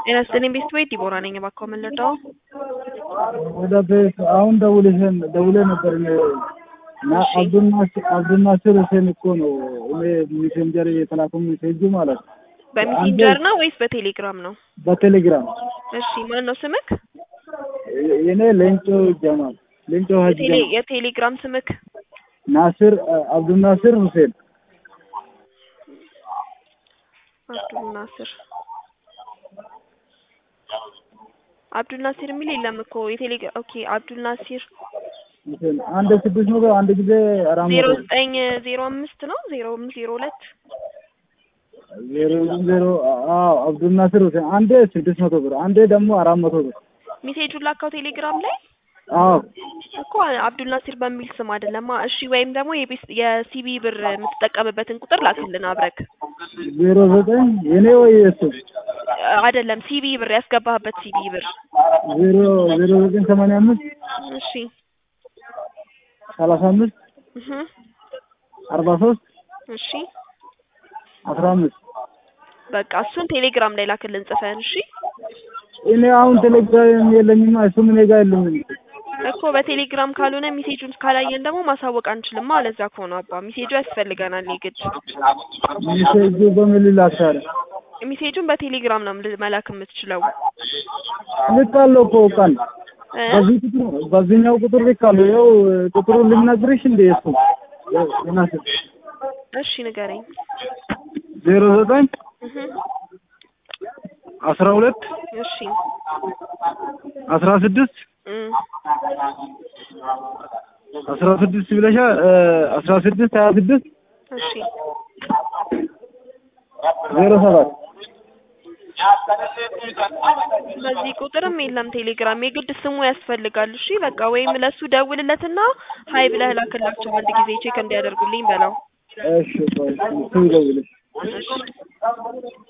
ጤና ይስጥልኝ ቤስት ቤት ዲቦራ ነኝ። እባክዎ ምን ልርዳዎ? ወደ ቤት አሁን ደውልሽን ደውሌ ነበር እኔ እና እሺ። አብዱልናስር አብዱልናስር ሁሴን እኮ ነው እኔ ሜሴንጀር የተላከው ሜሴጁ ማለት ነው በሜሴንጀር ነው ወይስ በቴሌግራም ነው? በቴሌግራም እሺ ማን ነው ስምክ? የኔ ሌንጮ ጀማል ሌንጮ ሀጂ የቴሌ ጀማል የቴሌግራም ስምክ? ናስር አብዱልናስር ሁሴን አብዱል ናስር አብዱል ናስር የሚል የለም እኮ የቴሌ ኦኬ አብዱል ናስር ሁሴን አንድ ስድስት መቶ አንድ ጊዜ አራት ዜሮ መቶ ዘጠኝ ዜሮ አምስት ነው ዜሮ አምስት ዜሮ ሁለት ዜሮ ዜሮ አዎ አብዱልናስር ሁሴን አንዴ ስድስት መቶ ብር አንዴ ደግሞ አራት መቶ ብር ሜሴጁን ላካው ቴሌግራም ላይ አዎ እኮ አብዱል ናስር በሚል ስም አይደለማ። እሺ ወይም ደግሞ የቤስ የሲቢ ብር የምትጠቀምበትን ቁጥር ላክልን አብረክ ዜሮ ዘጠኝ የኔ ወይ የሱ አይደለም ሲቢ ብር ያስገባህበት ሲቢ ብር ዜሮ ዜሮ ዘጠኝ ሰማንያ አምስት እሺ ሰላሳ አምስት እህ አርባ ሶስት እሺ አስራ አምስት በቃ እሱን ቴሌግራም ላይ ላክልን ጽፈን እሺ እኔ አሁን ቴሌግራም የለኝማ እሱም እኔ ጋር የለም እኮ በቴሌግራም ካልሆነ ሜሴጁን ካላየን ደግሞ ማሳወቅ አንችልም አለዛ ከሆነ አባ ሜሴጁ ያስፈልገናል የግድ ሜሴጁ በምን ላክታለ ሜሴጁን በቴሌግራም ነው ል- መላክ የምትችለው ልካለሁ እኮ ቃል እ? በዚህ ቁጥር በዚህኛው ቁጥር ልካለሁ ያው ቁጥሩን ልነግርሽ እንደ እሱ ናስር እሺ ንገረኝ ዜሮ ዘጠኝ እህ አስራ ሁለት እሺ አስራ ስድስት እም አስራ ስድስት ብለሻ አስራ ስድስት ሀያ ስድስት እሺ ዜሮ ሰባት በዚህ ቁጥርም የለም ቴሌግራም የግድ ስሙ ያስፈልጋል እሺ በቃ ወይም ለሱ ደውልለትና ሀይ ብለህ ላክላቸው አንድ ጊዜ ቼክ እንዲያደርጉልኝ በለው እሺ ቆይ እሱ ይደውልሽ እሺ